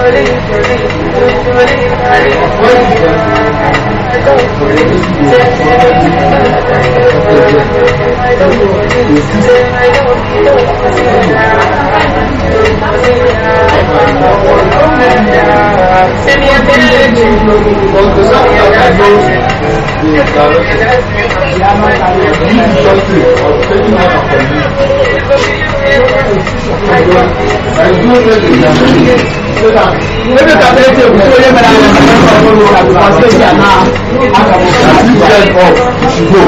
Ebe ka ta yace ku so ya mara da kan farko da ku wasu ya na aka mu ka ci da ko shigo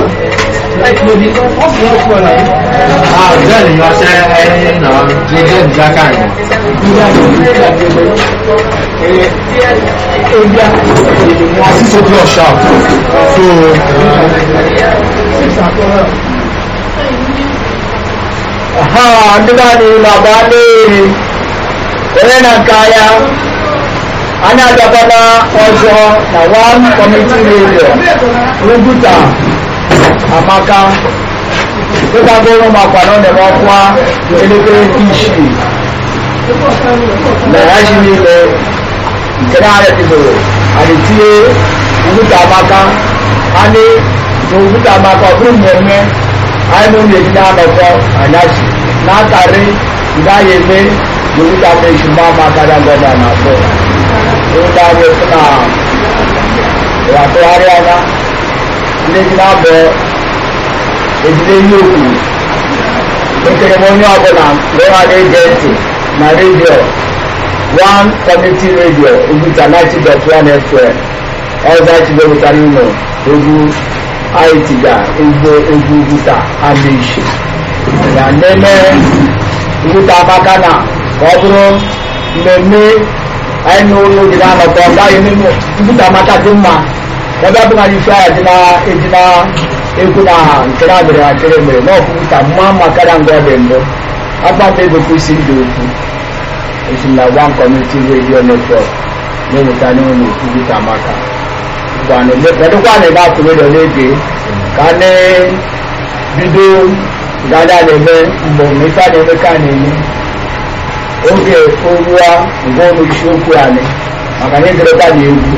Ah, bẹ́ẹ̀ ni wọ́n ṣe ẹ́ náà jíjẹ́ ìjáká yẹn. Six o'clock sharp. So, ha duka ne labarai yana kaya ana gaba na ọzọ na one committee radio rubuta amaka dịka goro makwana na ọkwa elekere isii na ya ji niile nke na-arịtịboro adịtie rubuta amaka anyị na rubuta amaka ọ bụrụ mmemme anyị na ụlọ ejide anọkọ anyasị na-akarị ndị anyị eme rubuta meshi mma amaka na ngọda na abụọ rubuta anyị na ịwatụgharị anya ndị ji na-abụọ ejide ihe okwu ekere m onye ọbụla mgbe ha na-ege ntị na redio one community radio Oguta 90.1 FM ọzọ chibewetara ụlọ egwu anyị tiga egwu egwu Oguta Amaechi ya nene Oguta amaka na ka ọ bụrụ mmemme anyị na ụlọ dị na-anọkọ gaghị n'ime Oguta amaka dị mma ebe ọ bụla ife ya dị na eji na ekwu na nke na adịrị akịrị mere na ọkụkụta mma mma karịa mgbe ọ dị mbụ akpata ego kwesịrị ịdị okwu esi na one community radio network na-eweta n'ụlọ Oguta amaka kedụkwa na ebe akụ redio na-ege ka a na-bido gada na-eme mgbe ife a na-eme ka a na-eme oge orua mgbe ụlọ isiokwu anyị maka na ederekwa na egwu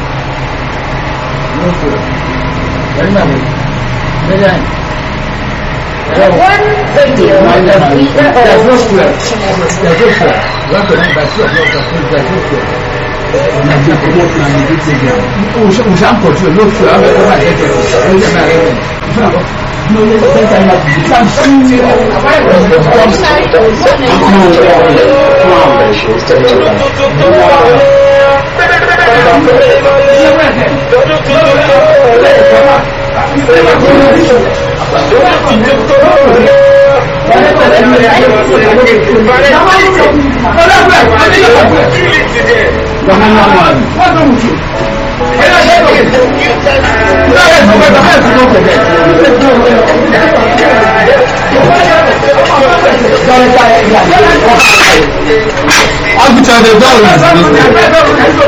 One radio, we there's no swear. There's no swear. You have to remember that two o'clock, there's no swear. Nàìjíríà kò mọ̀ fún àyè tí ìgbà. Òṣà ń pọ̀ jù ló fẹ́ ọ́ bẹ̀rẹ̀ wà lẹ́jẹ̀ ló jẹ́ náà rẹ̀. Ìfẹ́ àbọ̀ ní olè ní bẹ́ẹ̀ tàyà bìí ká sí ní Agucha the dog is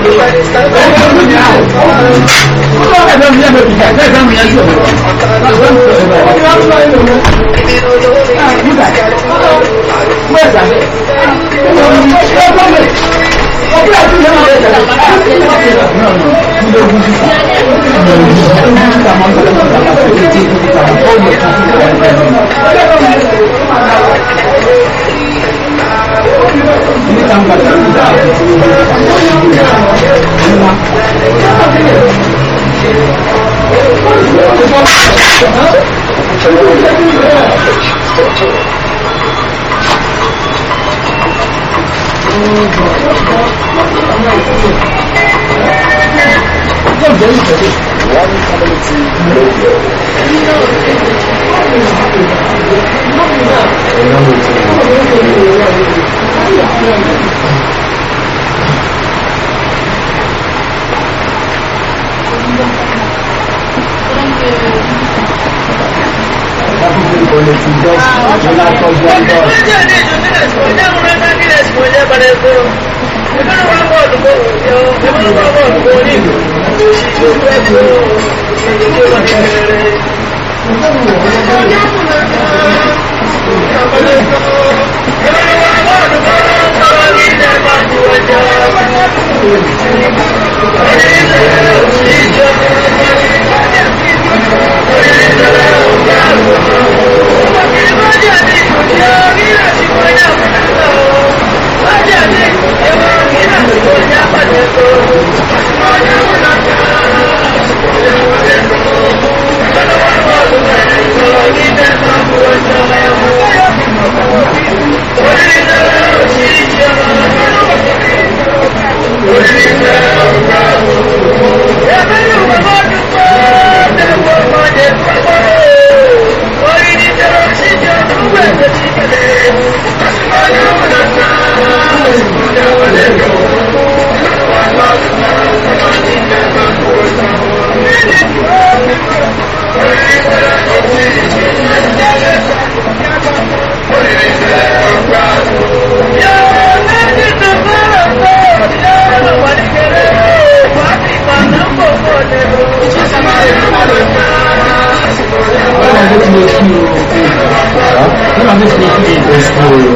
Thank you.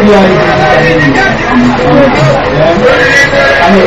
ndị anyị anyị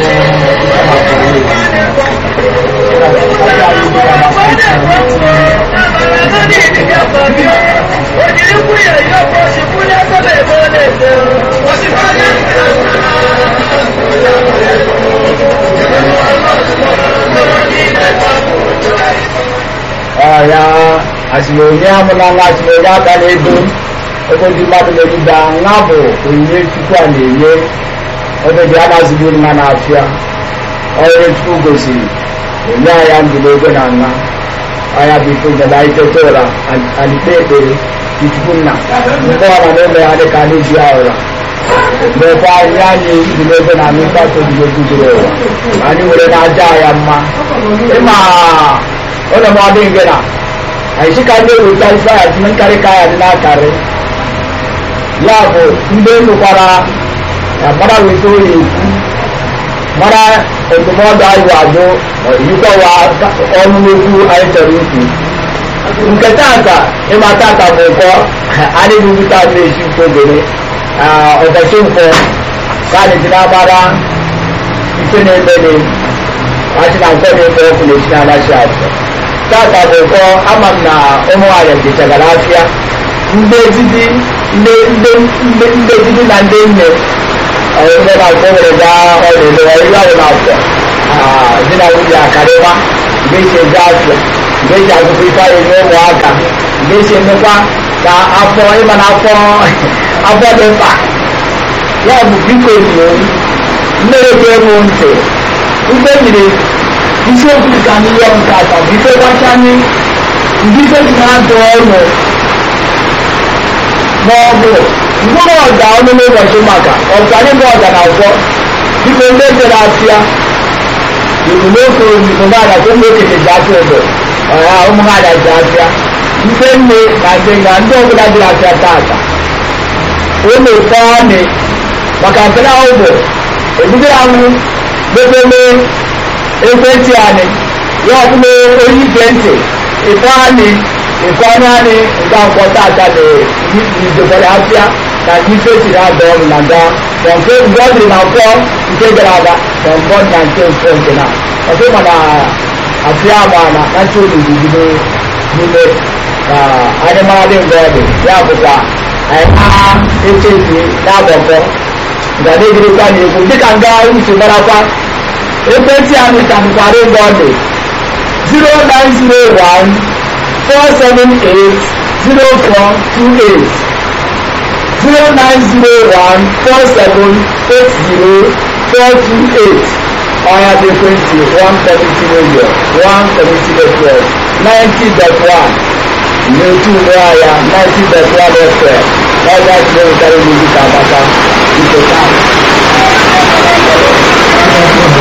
ọya asịmonye amụnala asịmonye aka na-edo ebe ndị mmadụ megide nwa bụ onyinye chukwu a na-enye ebe dị anazighị mma na-afịa ọrụ chukwu gosiri onye anya ndụ n'ego na nna ọya bụ ife nyela itete ụra alikpe ekpere chukwu nna mgbe ọra na-eme ya dịka anyị ji ụra mgbe anyị anyị dị n'ego na anụ mkpata odibo guzoro ụwa anyị were na-aja ya mma ịma ụlọ m ọdị ngị na anyị sị ka ndị eweta ife ya dị nkarị ka ya dị n'akarị ya bụ ndị nụkwara ya mara weta oyi ekwu mara ndụmọdụ anyị wado yikọwa ọnụ n'okwu anyị chọrọ ikwu nke tata ịma tata bụ ụkọ adịghị nwute adị esi nke ogene ụbọchị nkwọ ka anyị dị na-agbara ife na-emeni achị na nkwọ na-eme ọkụ na-esi na anachi afọ tata bụ ụkọ ama m na ụmụ nwaanyị jechagara afịa ndị ejiji ndị ndị ejiji na ndị nne onye na-akwọ nwere gaa ọrịa ọrịa ahụ na-akwọ di na nwunye akarịwa ga-esi eje afịa ga-eji agụkọ ife anyị nye ụmụaka ga-esi emekwa ka afọ ịma na afọ afọ dị mkpa ya bụ biko nyo mmere ga-emu ntị mgbe nyiri isiokwu ka anyị yọọ nke atọ bụ ife gwacha anyị ndị ife dị na-adụ ọnụ ma ọ bụ mkpụrụ ọga ọnụ n'ụbọchị maka ọbụkadị mgbe ọga na akwọ biko ndị jere afịa ibu n'ofe oyibo na-ada ka ụmụ okenye ji afịa obodo ọha ụmụ ha ada ji afịa ndị nne na ndị nga ndị ọbụla jiri afịa tata ụmụ fọọnị maka nke na ahụ bụ ebidoro anwụ mepeme ekwentị anyị ya ọbụla onye ige ntị ịfọ anyị ịfọ anya anyị nke akwọ tata dị idobere afịa na ife siri ada ọrụ na nga ma nke mgbe ọ dịrị na mfọ nke gara aga ma mfọ na nke mfọ nke na ọtụ mana afịa ma na kacha olulu bido n'ime ka anyị mara dị mgbe ọ dị ya bụkwa anyị na-echefu na-agbakọ nga na-ejirikwa na-ekwu dịka nga uche marakwa ekwentị anyị ka bụkwara mgbe ọ dị 0901 478 0428 0901-4780-428 ọya dị ekwentị 170 million 170 network 90.1 n'otu ụlọ ahịa 90.1 fm ọya tinye nkarị n'izu ka amaka ikota